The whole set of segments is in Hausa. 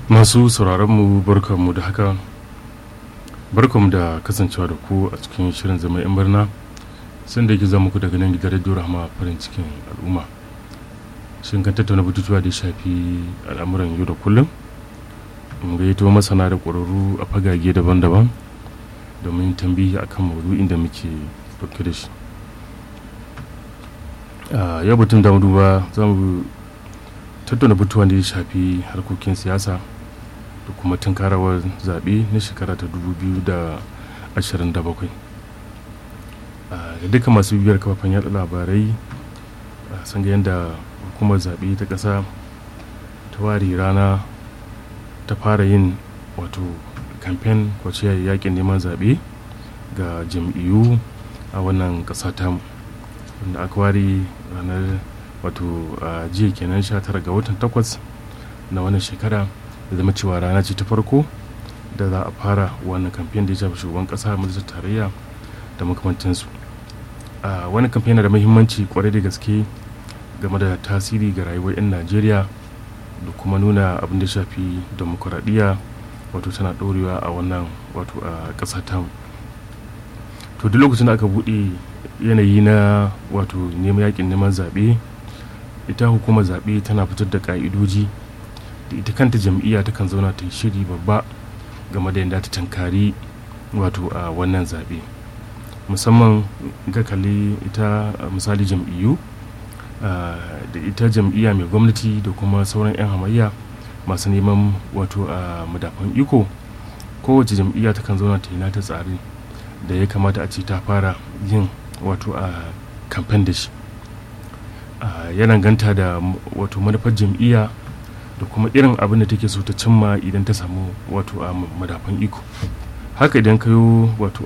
masu sauraronmu barkanmu da haka barkanmu da kasancewa da ku a cikin shirin zama 'yan birna sun da yake zama ku daga nan gidan radio rahama farin cikin al'umma shin kan tattauna batutuwa da ya shafi al'amuran yau da kullum mun gayyato masana da ƙwararru a fagage daban-daban domin tambihi akan maudu'in da muke dauke da shi yau batun da duba za mu tattauna batutuwan da ya shafi harkokin siyasa da kuma tunkarawar zaɓe na shekara ta 2027 da duka masu bibiyar kafafen yada labarai sun ga yadda hukumar zaɓe ta ƙasa ta ware rana ta fara yin wato kamfen kwace yakin neman zaɓe ga jam'iyyu a wannan ƙasa tamu wanda aka ware ranar wato a jiya kenan 19 ga watan 8 na wannan shekara da zama cewa rana ce ta farko da za a fara wannan kamfen da ya shafi shugaban kasa majalisar tarayya da makamantansu a wani kamfen da muhimmanci kwarai da gaske game da tasiri ga rayuwar 'yan najeriya da kuma nuna abin da shafi demokuraɗiyya wato tana ɗorewa a wannan wato a ƙasa tamu to duk lokacin da aka buɗe yanayi na wato neman yakin neman zaɓe ita hukumar zaɓe tana fitar da ƙa'idoji da ita kanta jam'iyya ta kan zauna ta yi shiri babba game da yadda ta tankari wato a wannan zaɓe musamman ga kalli ita misali jam'iyyu da ita jam'iyya mai gwamnati da kuma sauran 'yan hamayya masu neman wato a madafan iko kowace jam'iyya ta kan zauna ta yi nata tsari da ya kamata a ce ta fara yin wato a kamfen da shi yana ganta da wato manufar jam'iyya da kuma irin abin da take so ta cimma idan ta samu wato a madafan iko haka idan kayo wato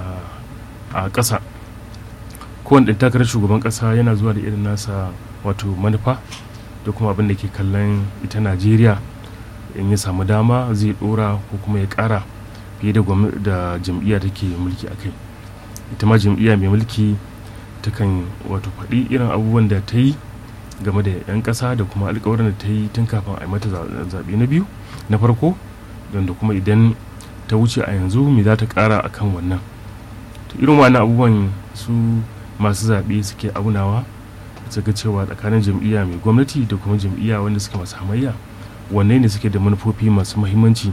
a ƙasa kowane ɗan takarar shugaban ƙasa yana zuwa da irin nasa wato manufa da kuma abin da ke kallon ita najeriya in ya samu dama zai ɗora ko kuma ya ƙara fiye da jam'iyya take mulki a kai ita ma jam'iyya mai mulki takan wato faɗi irin abubuwan da ta yi game da 'yan ƙasa da kuma alkawarin da ta yi tun kafin a yi mata zaɓe na biyu na farko don da kuma idan ta wuce a yanzu me za ta ƙara a kan wannan to irin wannan abubuwan su masu zaɓe suke aunawa su ga cewa tsakanin jam'iyya mai gwamnati da kuma jam'iyya wanda suke masu hamayya wanne ne suke da manufofi masu muhimmanci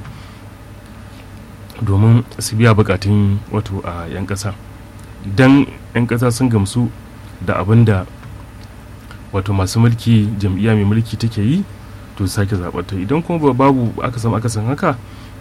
domin su biya bukatun wato a 'yan ƙasa idan 'yan ƙasa sun gamsu da abin da wato masu mulki jam'iyya mai mulki take yi to sake zaɓarta idan kuma babu aka samu aka san haka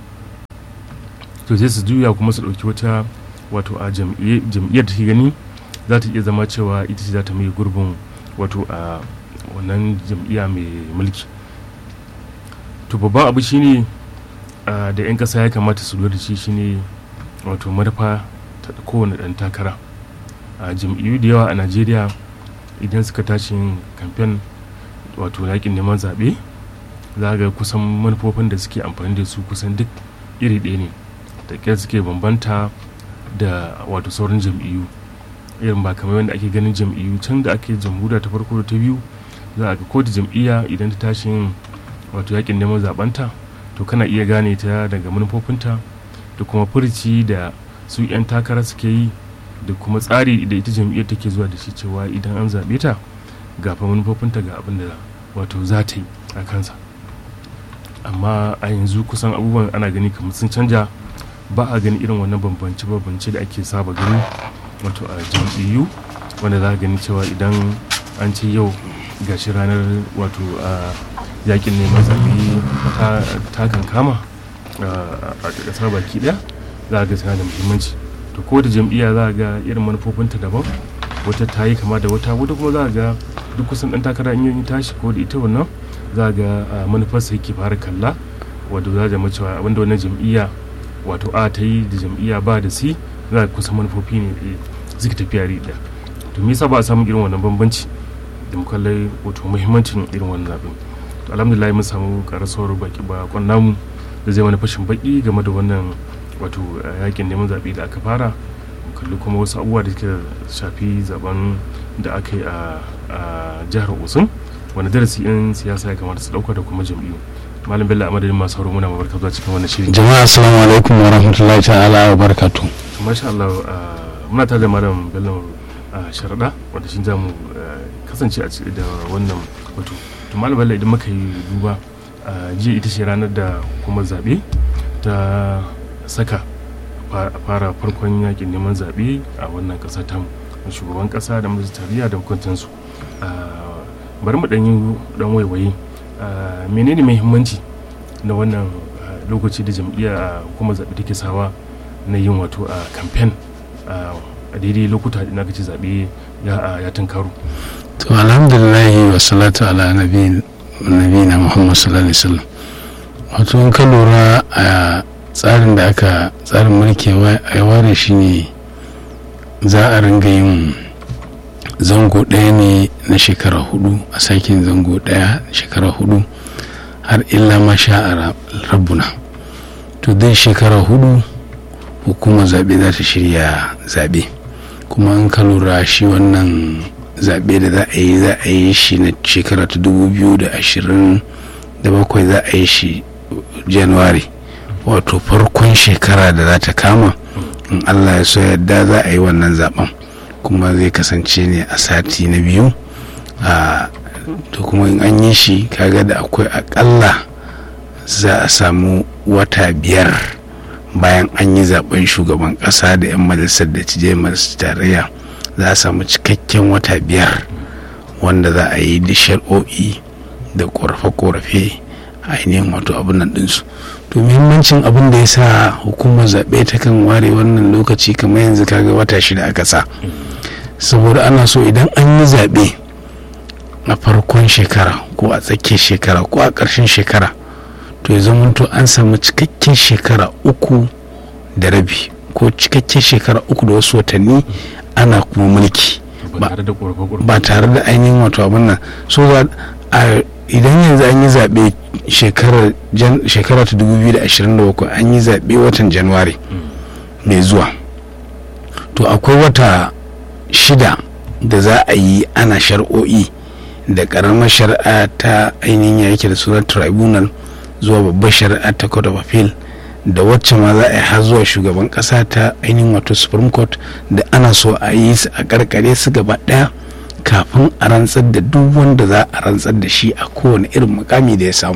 to sai su juya kuma su ɗauki wata wato a jam'iyyar da ke gani za ta iya zama cewa ita ce za ta mai gurbin wato a wannan jam'iyya mai mulki to babban abu shine da 'yan ƙasa ya kamata su lura da shi shine wato manufa ta kowane ɗan takara a jam'iyyu da yawa a najeriya idan suka tashi yin kamfen wato yakin neman zaɓe za ga kusan manufofin da suke amfani da su kusan duk iri ɗaya ne da ƙyar suke bambanta da wato sauran jam'iyyu irin ba kamar yadda ake ganin jam'iyyu can da ake jamhuriya ta farko da ta biyu za a ga ko da jam'iyya idan ta tashi yin wato yakin neman zaɓenta to kana iya gane ta daga manufofinta da kuma furci da su 'yan takara suke yi da kuma tsari da ita jam'iyyar take zuwa da shi cewa idan an zaɓe ta ga fa manufofinta ga abin da wato za ta yi a kansa amma a yanzu kusan abubuwan ana gani kamar sun canja ba a gani irin wannan bambance bambance da ake saba gani wato a jam'iyyu wanda za a gani cewa idan an ce yau gashi ranar wato a yakin neman zaɓe ta kankama a ƙasar baki ɗaya za a ga tana da muhimmanci to ko da jam'iyya za a ga irin manufofinta daban wata ta yi kama da wata wata kuma za a ga duk kusan ɗan takara in yi tashi ko da ita wannan za a ga manufarsa yake fara kalla wato za a zama cewa abinda wannan jam'iyya wato a ta yi da jam'iyya ba da si za a kusan manufofi ne suke tafiya ri ɗaya to me yasa ba a samun irin wannan bambanci da mu kallai wato muhimmancin irin wannan zaɓen to alhamdulillah mun samu karasuwar baki ba namu da zai wani fashin baki game da wannan wato yakin neman zaɓe da aka fara kalli kuma wasu abubuwa da suka shafi zaben da aka yi a jihar osun wani darasi in siyasa ya kamata su ɗauka da kuma jam'iyyu malam bello a madadin masu sauro muna mabarka zuwa cikin wannan shirin jama'a assalamu alaikum wa rahmatullahi ta'ala wa barakatu masha Allah muna tare da malam bello sharaɗa wanda shi za mu kasance a da wannan batu to malam bello idan muka yi duba jiya ita ce ranar da kuma zaɓe ta saka fara farkon yakin neman zaɓe a wannan ƙasa ta shugaban ƙasa da majalisar tarayya da hukuntansu bari mu ɗan yi ɗan waiwaye menene muhimmanci na wannan lokaci da jam'iyya kuma zaɓe take sawa na yin wato a kamfen a daidai lokuta da na ci zaɓe ya tunkaro to alhamdulillahi wa salatu ala nabi na muhammad sallallahu alaihi wasallam wato in ka lura a tsarin da aka tsarin mulki ya ware shi ne za a ringa yin zango ɗaya ne na shekara hudu a sakin zango ɗaya shekara hudu har illa ma sha rabbuna to dai shekara hudu hukumar zaɓe za ta shirya zaɓe kuma an ka lura shi wannan zaɓe da za a yi za a yi shi na shekara ta dubu biyu da ashirin da bakwai za a yi shi januwari wato farkon shekara da za ta kama in allah ya so yadda za a yi wannan zaben kuma zai kasance ne a sati na biyu a to kuma in an yi shi kaga da akwai akalla za a samu wata biyar bayan an yi zaben shugaban kasa da 'yan majalisar da cije masu tarayya za a samu cikakken wata biyar wanda za a yi da shar'o'i da korafe-korafe ainihin wato abin nan ɗinsu to muhimmancin abin da ya sa hukumar zaɓe ta kan ware wannan lokaci kamar yanzu kaga wata shida aka sa saboda ana so idan an yi zaɓe a farkon shekara ko a tsakiyar shekara ko a ƙarshen shekara to ya zama to an samu cikakken shekara uku da rabi ko cikakken shekara uku da wasu watanni ana kuma mulki ba tare da ainihin wato abin nan so idan yanzu an yi zaɓe shekara ta 2027 an yi zaɓe watan januwari mai zuwa to akwai wata shida da za a yi ana shar'o'i da ƙaramar shari'a ta ainihin ya yake da sunan tribunal zuwa babbar shari'a ta court of appeal da wacce ma za a yi har zuwa shugaban ƙasa ta ainihin wato supreme court da ana so a yi su a karkare su gaba ɗaya kafin a rantsar da duk wanda za a rantsar da shi a kowane irin mukami da ya samu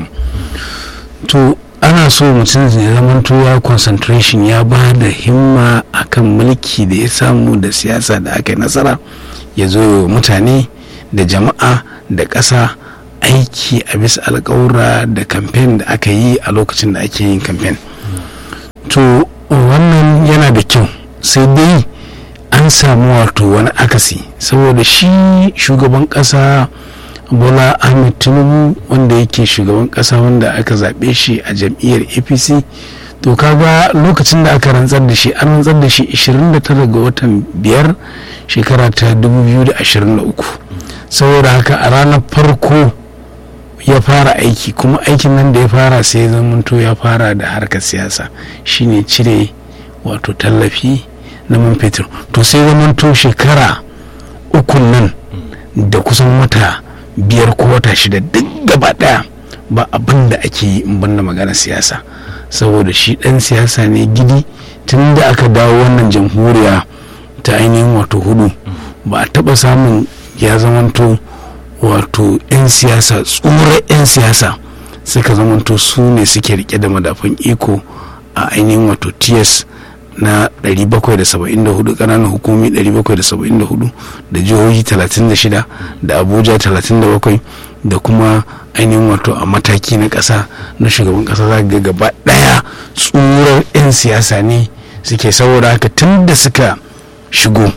to ana so mutum ya zamanto ya concentration ya ba da himma akan mulki da ya samu da siyasa da aka yi nasara ya zo mutane da jama'a da ƙasa aiki a bisa alƙawura da kamfen da aka yi a lokacin da ake yin kamfen to wannan yana da kyau sai dai an samu wato wani akasi saboda shi shugaban kasa bola ahmed tinubu wanda yake shugaban kasa wanda aka zaɓe shi a jam'iyyar apc to kaga lokacin da aka rantsar da shi an rantsar da shi 29 ga watan biyar shekara ta 2023 saboda haka a ranar farko ya fara aiki kuma aikin nan da ya fara sai ya zamanto ya fara da harkar siyasa shine cire wato tallafi na man fetur to sai zamanto shekara ukun nan da kusan wata biyar ko wata shida duk gaba daya ba abin da ake yi in banda magana siyasa saboda shi dan siyasa ne gidi tun da aka dawo wannan jamhuriya ta ainihin wato hudu ba a taba samun ya zamanto wato 'yan siyasa tsoron 'yan siyasa suka zamanto su ne suke rike da madafan iko a ainihin wato ts na 774 kananan hukumi 774 da jihohi 36 da abuja 37 da kuma ainihin wato a mataki na ƙasa na shugaban ƙasa za ga gaba ɗaya tsoron 'yan siyasa ne suke saboda haka tun da suka shigo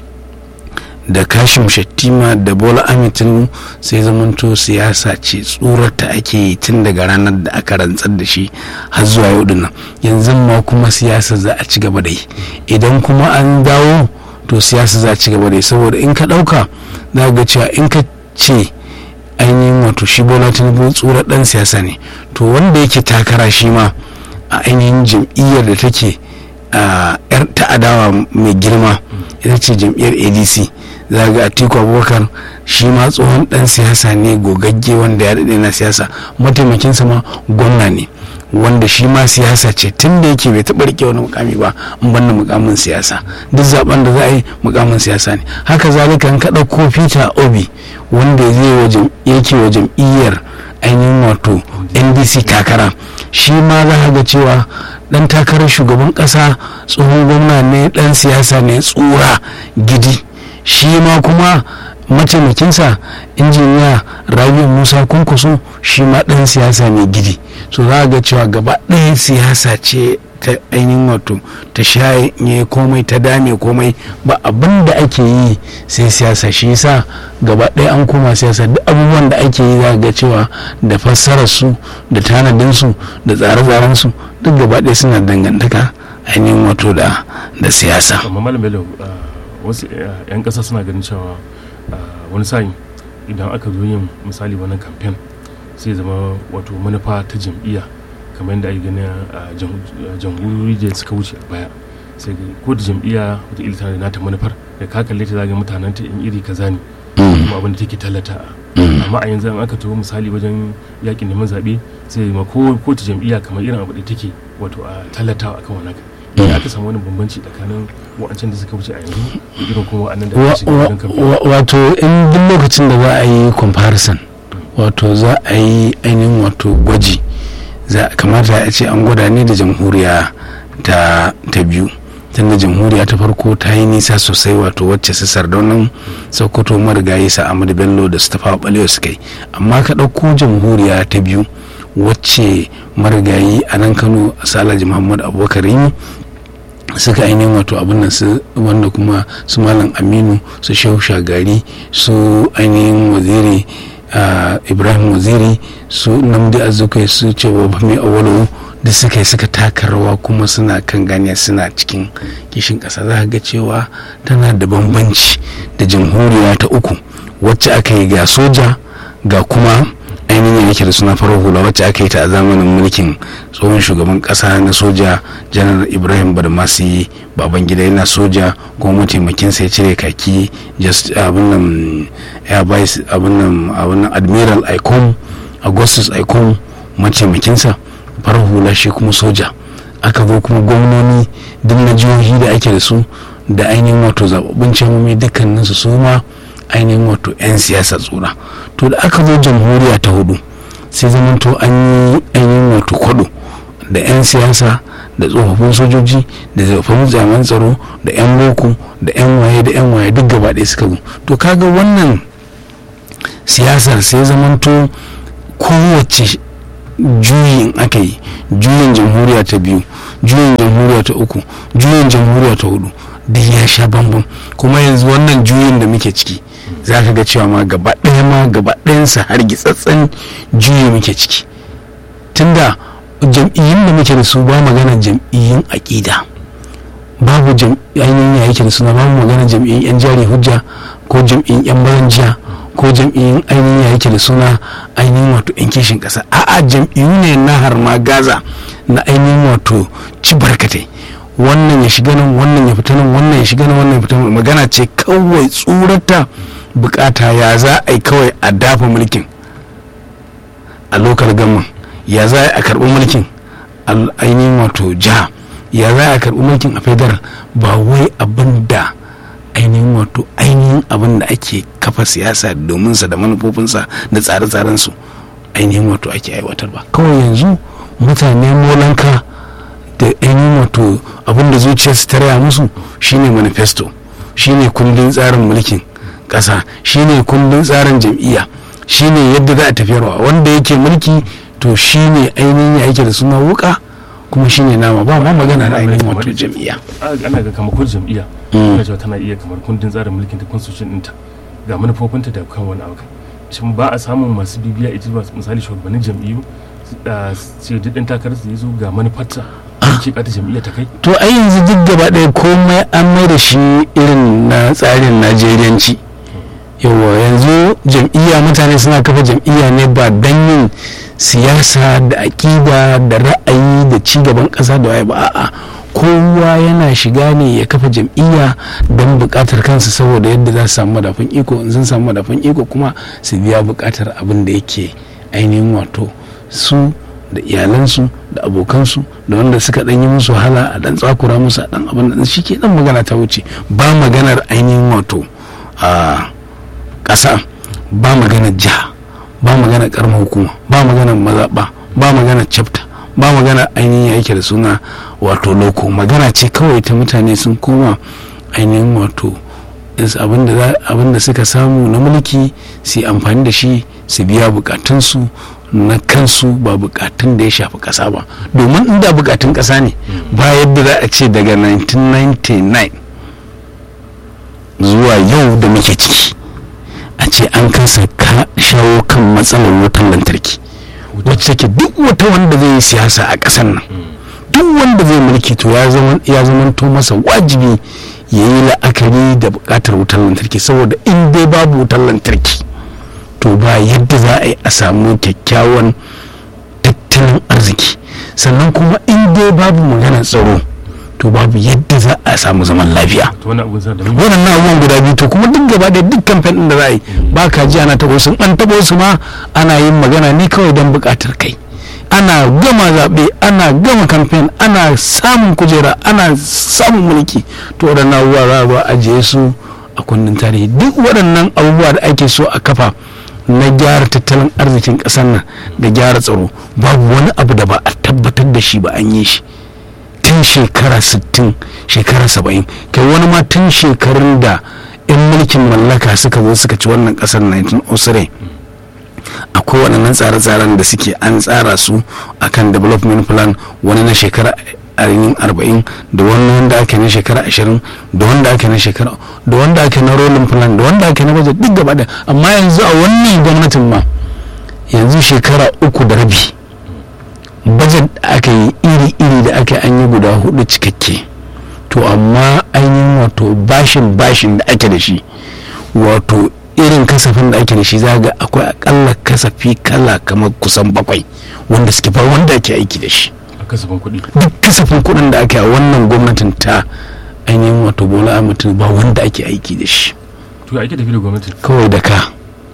da kashim shattima da bola amitin sai zamanto siyasa ce tsorata ake yi tun daga ranar da aka rantsar da shi har zuwa yau dinnan yanzu ma kuma siyasa za a ci gaba da yi idan kuma an dawo to siyasa za a ci gaba da yi saboda in ka ɗauka za ga cewa in ka ce ainihin wato shi bola tinubu tsoron ɗan siyasa ne to wanda yake takara shi ma a ainihin jam'iyyar da take yar ta adawa mai girma ita ce jam'iyyar adc za ga atiku abubakar shi ma tsohon dan siyasa ne gogagge wanda ya daɗe na siyasa mataimakinsa ma gwamna ne wanda shi ma siyasa ce tun da yake bai taɓa rike wani mukami ba in banda mukamin siyasa duk zaben da za a yi mukamin siyasa ne haka zalika in ka ɗauko peter obi wanda zai yake wa jam'iyyar ainihin wato ndc takara shi ma za ga cewa dan takarar shugaban kasa tsohon gwamna ne dan siyasa ne tsura gidi shi ma kuma mataimakinsa injiniya rabiu musa kunkusu shi ma dan siyasa ne gidi so za ga cewa gaba ɗaya siyasa ce ta ainihin wato ta shaye komai ta dame komai ba abin da ake yi sai siyasa shi yasa gaba ɗaya an koma siyasa duk abubuwan da ake yi za ga cewa da fassarar su da tanadin su da tsare-tsaren su duk gaba ɗaya suna dangantaka ainihin wato da da siyasa amma malam bello wasu 'yan ƙasa suna ganin cewa wani sa'in idan aka zo yin misali wani kamfen sai zama wato manufa ta jam'iyya kamar yadda ake gani a jamhuriyar da suka wuce a baya sai ko da jam'iyya wata ilita da nata manufar da ka kalle ta zaga mutanen ta in iri kaza ne kuma abin da take tallata amma a yanzu an aka taho misali wajen yakin neman zaɓe sai ma ko ko ta jam'iyya kamar irin abu da take wato a tallatawa akan wani ya aka samu wani bambanci tsakanin wa'ancan da suka wuce a yanzu da irin kuma wa'annan da aka shiga wajen kamfen wato in duk lokacin da za a yi comparison wato za a yi ainihin wato gwaji za kamata a ce an gwada ne da jamhuriya ta ta biyu tunda jamhuriya ta farko ta yi nisa sosai wato wacce su sardaunan sokoto marigayi sa amadu bello da su tafa balewa suka yi amma ka ɗauko jamhuriya ta biyu wacce marigayi a nan kano salaji muhammad abubakar yi suka ainihin wato abin nan su wanda kuma su malam aminu su shehu shagari su ainihin waziri ibrahim waziri su namdi azukai su ce wa mai awalo da suka yi suka taka rawa kuma suna kan ganiya suna cikin kishin ƙasa za ga cewa tana da bambanci da jamhuriya ta uku wacce aka yi ga soja ga kuma ainihin yake da suna farar hula wacce aka yi ta a zamanin mulkin tsohon shugaban kasa na soja janar ibrahim badmasi baban gida yana soja kuma mataimakin sai cire kaki abin nan abin nan admiral icon augustus icon mataimakinsa farar hula shi kuma soja aka zo kuma gwamnoni duk na jihohi da ake da su da ainihin wato zababbin cemomi dukkaninsu su ma ainihin wato 'yan siyasa tsura to da aka zo jamhuriya ta hudu sai zamanto an yi ainihin wato kwado da 'yan siyasa da tsofaffin sojoji da tsofaffin jami'an tsaro da 'yan boko da 'yan waye da 'yan waye duk gaba ɗaya suka zo to kaga wannan siyasar sai zamanto kowace juyin aka yi juyin jamhuriya ta biyu juyin jamhuriya ta uku juyin jamhuriya ta hudu duk ya sha bambam kuma yanzu wannan juyin da muke ciki za ka ga cewa ma gaba ɗaya ma gaba ɗayansa har gitsatsen juyi muke ciki tunda jam'iyyun da muke da su ba magana jam'iyyun aƙida babu ainihin ya yake da suna babu magana jam'iyyun yan jari hujja ko jam'iyyun yan baranjiya ko jam'iyyun ainihin ya yake da suna ainihin wato yan kishin ƙasa a'a jam'iyyu ne na har ma gaza na ainihin wato ci barkatai wannan ya shiga nan wannan ya fita nan wannan ya shiga nan wannan ya fita nan magana ce kawai tsurata bukata ya za a yi kawai a dafa mulkin a lokal gama ya za a karɓi mulkin ainihin wato jiha ya za a karɓi mulkin a federal ba wai abin da ainihin wato ainihin abin da ake kafa siyasa domin sa da manufofinsa da tsare-tsarensu ainihin wato ake aiwatar ba kawai yanzu mutane molanka da ainihin wato abin da zuciyarsu ta raya musu shine manifesto shine kundin tsarin mulkin ƙasa shine kundin tsarin jam'iyya shine yadda za a tafiyarwa wanda yake mulki to shine ainihin ya yake da suna wuka kuma shine nama ba ma magana da ainihin wato jam'iyya ana ga kamar kun jam'iyya ana cewa tana iya kamar kundin tsarin mulkin ta constitution ɗinta ga manufofinta da kan wani abu shin ba a samun masu bibiya ita misali shugabannin jam'iyyu sai duk ɗan takarar su zo ga manufarta ce ta jam'iyya ta kai to ai yanzu duk gaba ɗaya komai an mai da shi irin na tsarin najeriyanci yawa yanzu jam'iyya mutane suna kafa jam'iyya ne ba don yin siyasa da aƙida da ra'ayi da ci gaban ƙasa da waye ba a'a kowa yana shiga ne ya kafa jam'iyya don buƙatar kansa saboda yadda za su samu madafin iko in sun samu madafin iko kuma su biya buƙatar abin da yake ainihin wato su da iyalansu da abokansu da wanda suka ɗan yi musu wahala a ɗan tsakura musu a ɗan abin da shi ke ɗan magana ta wuce ba maganar ainihin wato a ƙasa ba maganar jiha ba maganar ƙaramar hukuma ba maganar mazaɓa ba maganar chapter ba magana ainihin yake da suna wato loko magana ce kawai ta mutane sun koma ainihin wato abinda suka samu na mulki su amfani da shi su biya bukatunsu na kansu ba bukatun da ya shafi kasa ba domin inda bukatun kasa ne ba yadda za a ce daga 1999 zuwa yau da muke ciki a ce an kasa shawo kan matsalar wutan lantarki wacce take duk wata wanda zai yi siyasa a ƙasar nan duk wanda zai mulki to ya zama to masa wajibi ya yi la'akari da buƙatar wutar lantarki saboda in dai babu wutar lantarki to ba yadda za a yi a samu kyakkyawan tattalin arziki sannan kuma in dai babu maganar tsaro to babu yadda za a samu zaman lafiya waɗannan abubuwan guda biyu to kuma duk gaba da duk kamfen ɗin da za a yi ba ka ji ana taɓo sun an taɓo su ma ana yin magana ne kawai don buƙatar kai ana gama zaɓe ana gama kamfen ana samun kujera ana samun mulki to waɗannan abubuwa za a ba ajiye su a kundin tarihi duk waɗannan abubuwa da ake so a kafa na gyara tattalin arzikin ƙasar nan da gyara tsaro babu wani abu da ba a tabbatar da shi ba an yi shi tun shekara 60 shekara 70 kai wani ma tun shekarun da 'yan mulkin mallaka suka zo suka ci wannan kasar 1903 akwai waɗannan tsare-tsaren da suke an tsara su akan development plan wani na shekara ainihin arba'in da wani wanda ake na shekara ashirin da wanda ake na shekara da wanda ake na rolling plan da wanda ake na budget duk gaba da amma yanzu a wannan gwamnatin ma yanzu shekara uku da rabi budget da aka yi iri-iri da aka an yi guda hudu cikakke to amma ainihin wato bashin bashin da ake da shi wato irin kasafin da ake da shi zaga akwai akalla kasafi kala kamar kusan bakwai wanda suke ba wanda ake aiki da shi kasafin kuɗi duk kasafin kuɗin da ake a wannan gwamnatin ta ainihin wato bola ahmed ba wanda ake aiki da shi to ake tafi da gwamnatin kawai da ka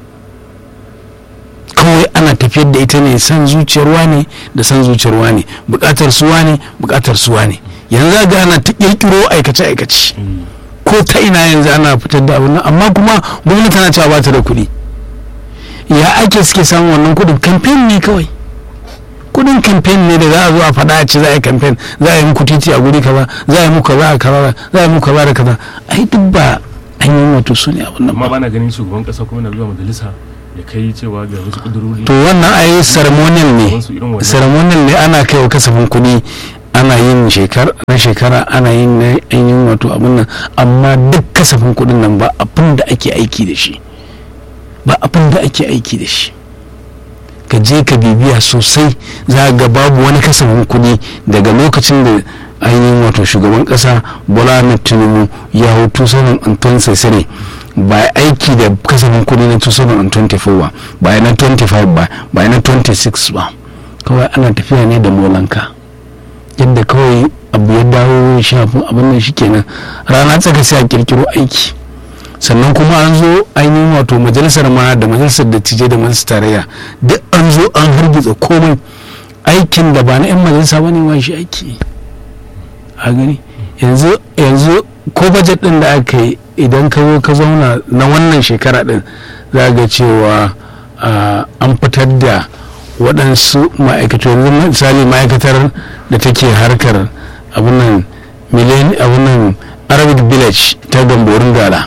kawai ana tafiyar da ita ne san zuciyarwa ne da san zuciyarwa ne bukatar suwa ne bukatar suwa ne yanzu ga ana ta kirkiro aikace aikace ko ta ina yanzu ana fitar da abin amma kuma gwamnati tana cewa ba ta da kuɗi ya ake suke samun wannan kuɗin kamfen ne kawai kudin kamfen ne da za a zo a faɗa a ce za a yi kamfen za a yi muku titi a guri kaza za a yi muku kaza a kaza za a yi muku kaza da kaza ai duk ba an yi wato su ne abin nan amma bana ganin shugaban kasa kuma na zuwa majalisa ya kai cewa ga wasu kudurori to wannan ai ceremonial ne ceremonial ne ana kai wa kasafin kuɗi ana yin shekara na shekara ana yin na yin wato abin nan amma duk kasafin kuɗin nan ba abin da ake aiki da shi ba abin da ake aiki da shi ka je ka bibiya sosai za ga babu wani kasafin kuɗi daga lokacin da ainihin wato shugaban ƙasa bola ahmed tinubu ya hau 2026 ba aiki da kasafin kuɗi na 2024 ba ba na 25 ba ba na 26 ba kawai ana tafiya ne da molanka yadda kawai abu ya dawo shafin abin nan shi kenan rana tsaka sai a kirkiro aiki sannan kuma an zo ainihin wato majalisar ma da majalisar dattijai da majalisar tarayya duk an zo an hargitsa komai aikin da ba na 'yan majalisa ba ne wa shi aiki a gani yanzu yanzu ko bajet din da aka yi idan ka zo ka zauna na wannan shekara din za ga cewa an fitar da waɗansu ma'aikatu yanzu misali ma'aikatar da take harkar abunan miliyan abunan arabic village ta gamborin gala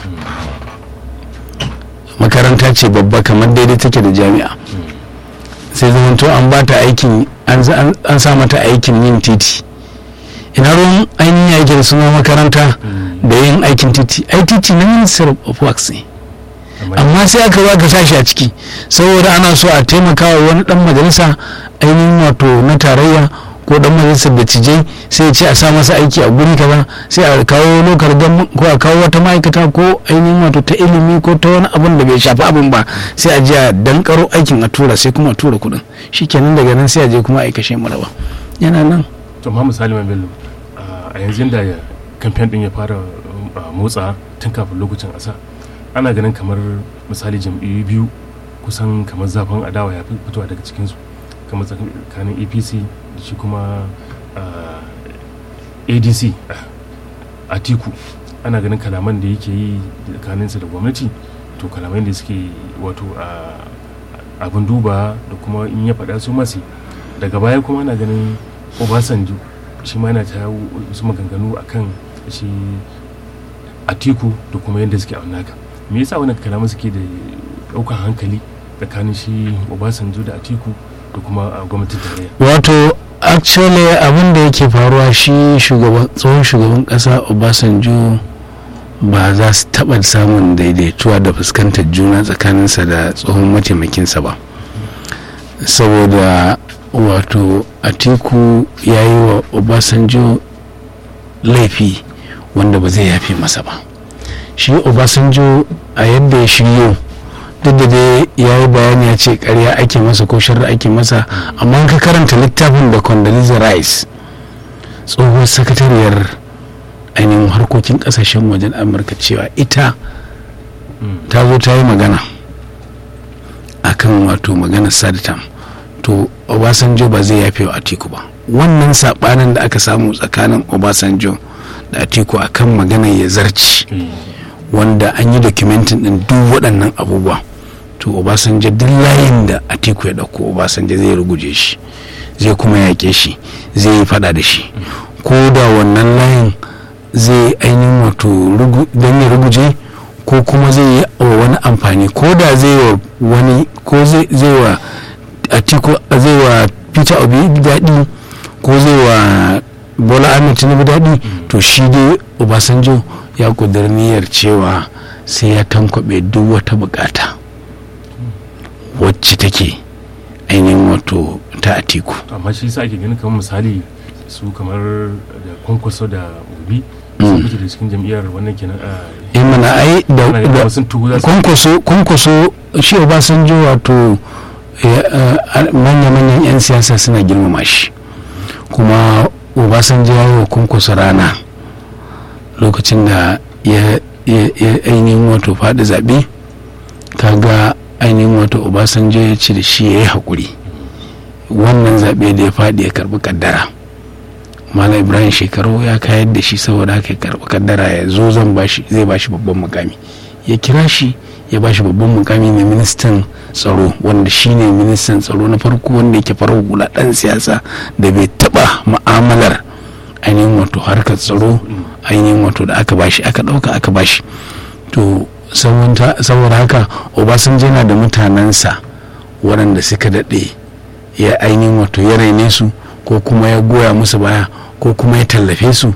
makaranta ce babba kamar daidai take da jami'a sai zamanto an ba ta aikin an sa mata aikin yin titi ina ruwan ainihin yake da suna makaranta da yin aikin titi ai titi na minister of works ne amma sai aka ba ka sashi a ciki saboda ana so a taimaka wa wani dan majalisa ainihin wato na tarayya ko dan majalisar da cijai sai ce a sa masa aiki a guri kaza sai a kawo lokar gan ko a kawo wata ma'aikata ko ainihin wato ta ilimi ko ta wani abun da bai shafi abin ba sai a je a dankaro aikin a tura sai kuma a tura kuɗin shikenan daga nan sai a je kuma a kashe maraba yana nan to ma misali mai bello a yanzu da kamfen din ya fara motsa tun kafin lokacin asa ana ganin kamar misali jam'iyyu biyu kusan kamar zafin adawa ya fi fitowa daga cikinsu kamar tsakanin apc da shi kuma adc atiku ana ganin kalaman da yake yi tsakaninsa da gwamnati to kalamai da suke wato abin duba da kuma in ya faɗa su masu daga baya kuma ana ganin obasanjo shi ma yana ta wasu maganganu a kan shi atiku da kuma yadda suke aunaka me yasa wannan kalaman suke da ɗaukan hankali tsakanin shi obasanjo da atiku da kuma gwamnatin tarayya wato actually abin da yake faruwa shi tsohon shugaban kasa obasanjo ba za su taɓa samun daidaituwa da fuskantar juna tsakaninsa da tsohon mataimakinsa ba saboda wato atiku ya yi wa obasanjo laifi wanda ba zai yafe masa ba shi obasanjo a yadda ya shiryo duk da dai ya yi bayani ya ce karya ake masa ko shirra ake masa amma ka karanta littafin da condoleezza rice tsohuwar sakatariyar ainihin harkokin kasashen wajen amurka cewa ita ta zo ta yi magana akan wato magana sadatam to obasanjo ba zai yafe wa atiku ba wannan sabanin da aka samu tsakanin obasanjo da atiku akan magana ya zarci wanda an yi dokumentin din duk waɗannan abubuwa to obasanjo duk layin da atiku ya ɗauko obasanjo zai ruguje shi zai kuma yaƙe shi zai yi fada da shi ko da wannan layin zai ainihin wato don ya ruguje ko kuma zai yi wa wani amfani ko da zai wa wani ko zai wa atiku zai wa peter obi daɗi ko zai wa bola ahmed tinubu daɗi to shi dai obasanjo ya ƙudur niyyar cewa sai ya tankwaɓe duk wata bukata wacce take ainihin wato ta atiku amma shi sa ake ganin kamar misali su kamar da kwankwaso da obi sun fito da cikin jam'iyyar wannan kenan a in mana ai da kwankwaso kwankwaso shi obasanjo wato manya-manyan 'yan siyasa suna girmama shi kuma obasanjo ya yi wa kwankwaso rana lokacin da ya ainihin wato faɗi zaɓe kaga ainihin wato obasanjo ya ce da shi ya yi haƙuri wannan zaɓe da ya faɗi ya karɓi kaddara malam ibrahim shekaru ya kayar da shi saboda haka ya karɓi kaddara ya zo zan bashi zai bashi babban mukami ya kira shi ya bashi babban mukami na ministan tsaro wanda shine ministan tsaro na farko wanda yake farar hula ɗan siyasa da bai taɓa ma'amalar ainihin wato harkar tsaro ainihin wato da aka bashi aka ɗauka aka bashi to saboda haka obasanjo yana da mutanensa waɗanda suka daɗe ya ainihin wato ya raine su ko kuma ya goya musu baya ko kuma ya tallafe su